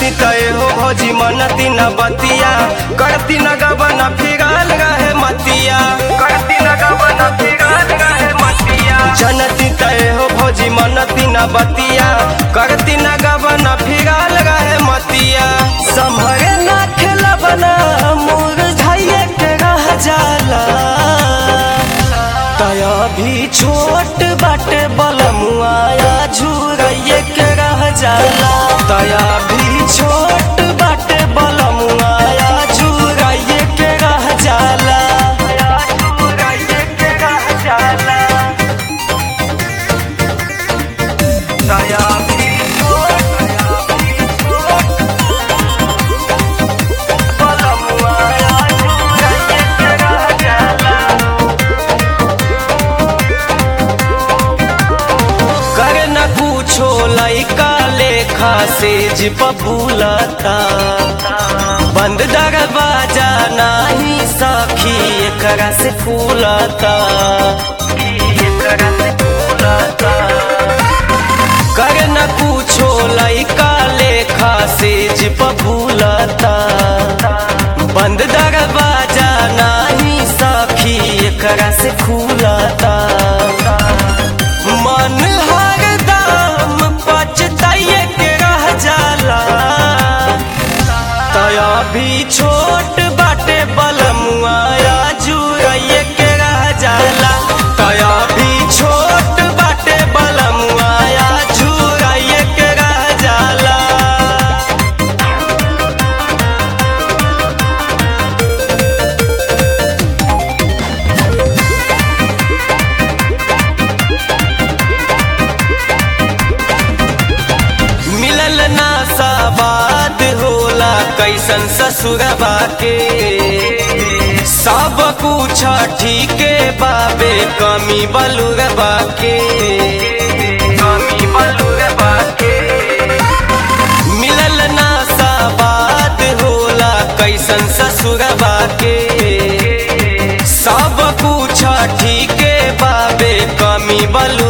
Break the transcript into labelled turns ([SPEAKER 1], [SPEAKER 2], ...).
[SPEAKER 1] तय हो भौजी मनती न बतिया करती न गबन फिराल रहे मतिया करती न गबन फिराल रहे मतिया जनती तय हो भौजी मनती न बतिया करती न गबन फिराल रहे मतिया संभरे ना खेला बना मुरझाइए के रह जाला तया भी छोट बाटे बलमुआया झुरैये के रह जाला तया भी छोट बाटे बलमुआया झुरैये के रह जाला झुरैये के रह जाला तया भी बलमुआया झुरैये के रह जाला कर न पूछो लइका लेखा से जिप भूलता बंद दरवाजा नाही सखी एकरा से फूलता एकरा से फूलता कर न पूछो लइका लेखा से जिप भूलता बंद दरवाजा नाही सखी एकरा से फूलता मन हर दाम पचताइए के रह जाला तया भी छोट बाटे बलमुआया जुरैये के रह जाला तया भी छोट बाटे बलमुआया जुरैये के रह जाला मिलल ना साबाद होला कैसन ससुरबा के सब कुछ ठीके बाबे कमी बलुरबा के कमी बलुरबा के मिलल ना साबाद होला कैसन ससुरबा के सब कुछ ठीके बाबे कमी बलु